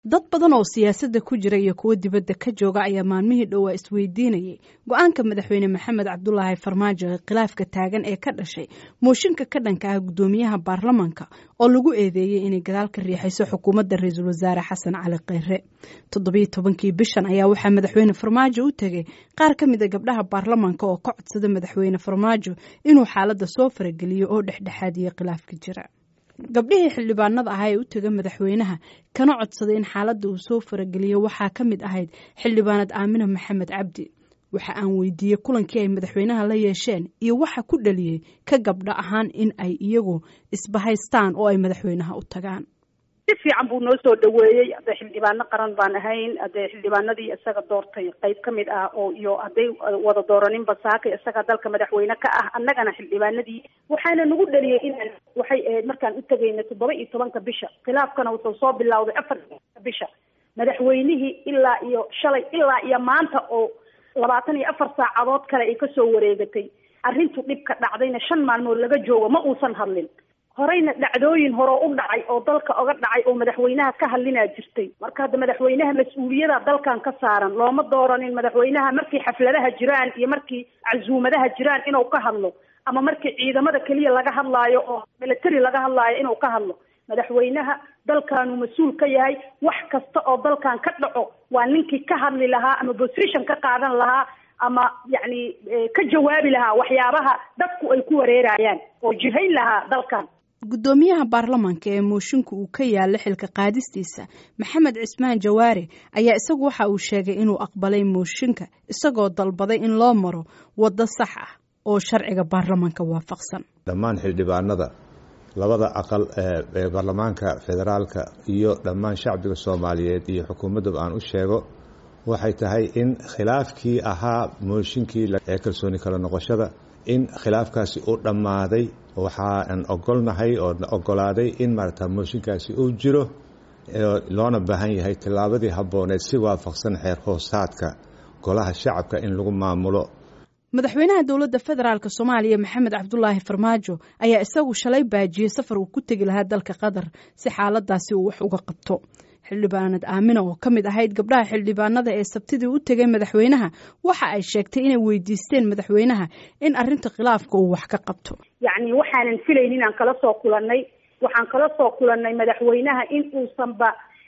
dad badan oo siyaasadda ku jira iyo kuwo dibadda ka jooga ayaa maalmihii dhowaa isweydiinayay go-aanka madaxweyne maxamed cabdulaahi farmaajo ee khilaafka taagan ee ka dhashay mooshinka ka dhanka ah guddoomiyaha baarlamaanka oo lagu eedeeyey inay gadaal ka riixayso xukuumadda ra-iisul wasaare xasan cali kheyre toddobiyo tobankii bishan ayaa waxaa madaxweyne farmaajo u tegey qaar ka mid a gabdhaha baarlamaanka oo ka codsada madaxweyne farmaajo inuu xaaladda soo farageliyo oo dhexdhexaadiyo khilaafka jira gabdhihii xildhibaanada ahaa ee u tega madaxweynaha kana codsaday in xaaladda uu soo farageliyo waxaa ka mid ahayd xildhibaanad aamina maxamed cabdi waxa aan weydiiyey kulankii ay madaxweynaha la yeesheen iyo waxa ku dhaliyey ka gabdho ahaan in ay iyagu isbahaystaan oo ay madaxweynaha u tagaan si fiican buu noo soo dhaweeyey hadday xildhibaano qaran baan ahayn hadee xildhibaanadii isaga doortay qayb ka mid ah oo iyo hadday wada dooranin basaaka isaga dalka madaxweyne ka ah annagana xildhibaanadii waxaana nagu dhaliyey inaan waxay ahayd markaan u tegayna toddoba iyo tobanka bisha khilaafkana wuxuu soo bilowday afar bisha madaxweynihii ilaa iyo shalay ilaa iyo maanta oo labaatan iyo afar saacadood kale ay kasoo wareegatay arrintu dhibka dhacdayna shan maalmood laga joogo ma uusan hadlin horeyna dhacdooyin hore u dhacay oo dalka oga dhacay oo madaxweynaha ka hadlinaa jirtay marka hadda madaxweynaha mas-uuliyada dalkan ka saaran looma dooranin madaxweynaha markii xafladaha jiraan iyo markii casuumadaha jiraan inuu ka hadlo ama markii ciidamada keliya laga hadlaayo oo military laga hadlaayo inuu ka hadlo madaxweynaha dalkaanu mas-uul ka yahay wax kasta oo dalkan ka dhaco waa ninkii ka hadli lahaa ama position ka qaadan lahaa ama yacni ka jawaabi lahaa waxyaabaha dadku ay ku wareerayaan oo jihayn lahaa dalkan guddoomiyaha baarlamaanka ee mooshinka uu ka yaalla xilka qaadistiisa maxamed cismaan jawaare ayaa isagu waxa uu sheegay inuu aqbalay mooshinka isagoo dalbaday in loo maro waddo sax ah oo sharciga baarlamaanka waafaqsan dhammaan xildhibaanada labada aqal ee baarlamaanka federaalka iyo dhammaan shacbiga soomaaliyeed iyo xukuumadduba aan u sheego waxay tahay in khilaafkii ahaa mooshinkii ee kalsooni kala noqoshada in khilaafkaasi uu dhammaaday waxaan ogolnahay oo ogolaaday in maarata mooshinkaasi uu jiro loona baahan yahay tillaabadii habbooneed si waafaqsan xeer hoosaadka golaha shacabka in lagu maamulo madaxweynaha dowladda federaalk soomaaliya maxamed cabdulaahi farmaajo ayaa isagu shalay baajiyey safar uu ku tegi lahaa dalka qatar si xaaladaasi uu wax uga qabto xildhibaanad aamina oo ka mid ahayd gabdhaha xildhibaanada ee sabtidii u tegay madaxweynaha waxa ay sheegtay inay weydiisteen madaxweynaha in arrinta khilaafka uu wax ka qabto yacni waxaanan filayn inaan kala soo kulannay waxaan kala soo kulannay madaxweynaha in uusanba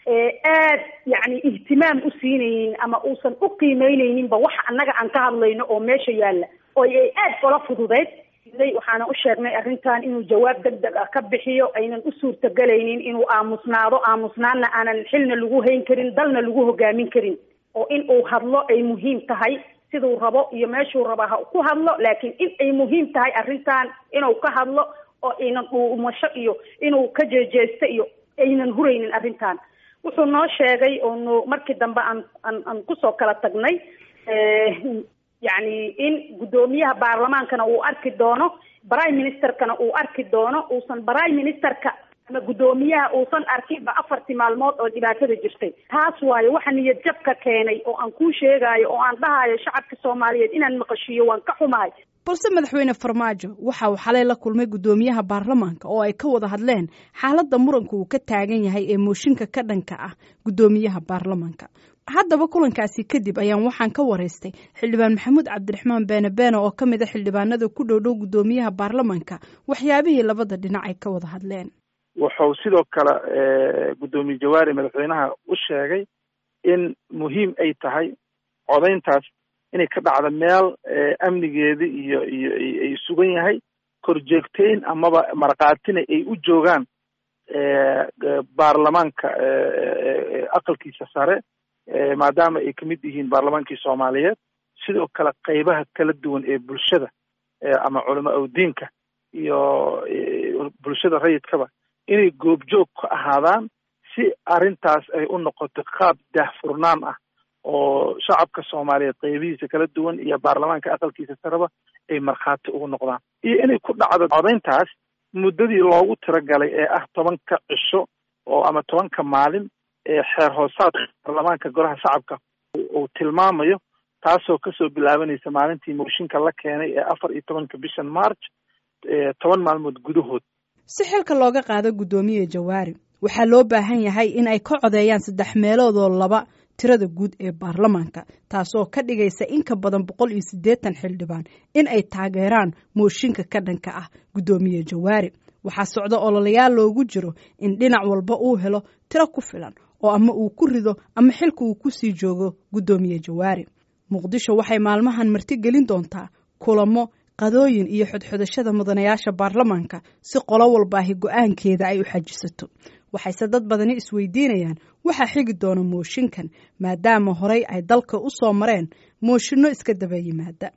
aad yacni ihtimaam u siinaynin ama uusan u qiimeyneyninba waxa annaga aan ka hadlayno oo meesha yaalla oo ay aad ola fududeyd waxaana u sheegnay arrintan inuu jawaab deg deg ah ka bixiyo aynan u suurtagelaynin inuu aamusnaado aamusnaanna aanan xilna lagu hayn karin dalna lagu hogaamin karin oo in uu hadlo ay muhiim tahay siduu rabo iyo meeshuu raba ha ku hadlo laakiin in ay muhiim tahay arrintan inuu ka hadlo oo aynan dhuumasho iyo inuu ka jeejeesto iyo aynan huraynin arrintan wuxuu noo sheegay oonu markii dambe aan aan aan kusoo kala tagnay yacni in guddoomiyaha baarlamaankana uu arki doono prime ministerkana uu arki doono uusan prime ministerka ama guddoomiyaha uusan arkinba afartii maalmood oo dhibaatada jirtay taas waayo waxa niyad jabka keenay oo aan kuu sheegaayo oo aan dhahayo shacabka soomaaliyeed inaan maqashiiyo waan ka xumahay balse madaxweyne farmaajo waxa uu xalay la kulmay guddoomiyaha baarlamaanka oo ay ka wada hadleen xaaladda muranka uu ka taagan yahay ee mooshinka ka dhanka ah guddoomiyaha baarlamaanka haddaba kulankaasi kadib ayaan waxaan ka waraystay xildhibaan maxamuud cabdiraxmaan beene beene oo ka mid a xildhibaanada ku dhow dhow guddoomiyaha baarlamaanka waxyaabihii labada dhinac ay ka wada hadleen wuxuu sidoo kale guddoomiye jawaari madaxweynaha u sheegay in muhiim ay tahay codayntaas inay ka dhacdo meel amnigeedi iyo iyo ay sugan yahay korjeegteyn amaba markhaatina ay u joogaan baarlamaanka aqalkiisa sare maadaama ay kamid yihiin baarlamaankii soomaaliyeed sidoo kale qeybaha kala duwan ee bulshada ama culamo awdiinka iyo bulshada rayidkaba inay goobjoog ka ahaadaan si arrintaas ay u noqoto qaab daahfurnaan ah oo shacabka soomaaliyeed qeybihiisa kala duwan iyo baarlamaanka aqalkiisa sareba ay markhaati ugu noqdaan iyo inay ku dhacdo codayntaas muddadii loogu tiragalay ee ah tobanka cisho oo ama tobanka maalin ee xeer hoosaadka baarlamaanka golaha shacabka uu tilmaamayo taasoo kasoo bilaabanaysa maalintii mooshinka la keenay ee afar iyo tobanka bishan march toban maalmood gudahood si xilka looga qaado guddoomiye jawaari waxaa loo baahan yahay in ay ka codeeyaan saddex meeloodoo laba tirada guud ee baarlamaanka taasoo ka dhigaysa in ka badan boqol iyo siddeetan xildhibaan in ay taageeraan mooshinka ka dhanka ah guddoomiye jawaari waxaa socda ololayaal loogu jiro in dhinac walba uu helo tiro ku filan oo ama uu ku rido ama xilka uu ku sii joogo guddoomiye jawaari muqdisho waxay maalmahan martigelin doontaa kulamo qadooyin iyo xodxodashada mudanayaasha baarlamaanka si qolo walbaahi go-aankeeda ay u xajisato waxayse dad badani isweydiinayaan waxaa xigi doona mooshinkan maadaama horey ay dalka u soo mareen mooshinno iska daba yimaada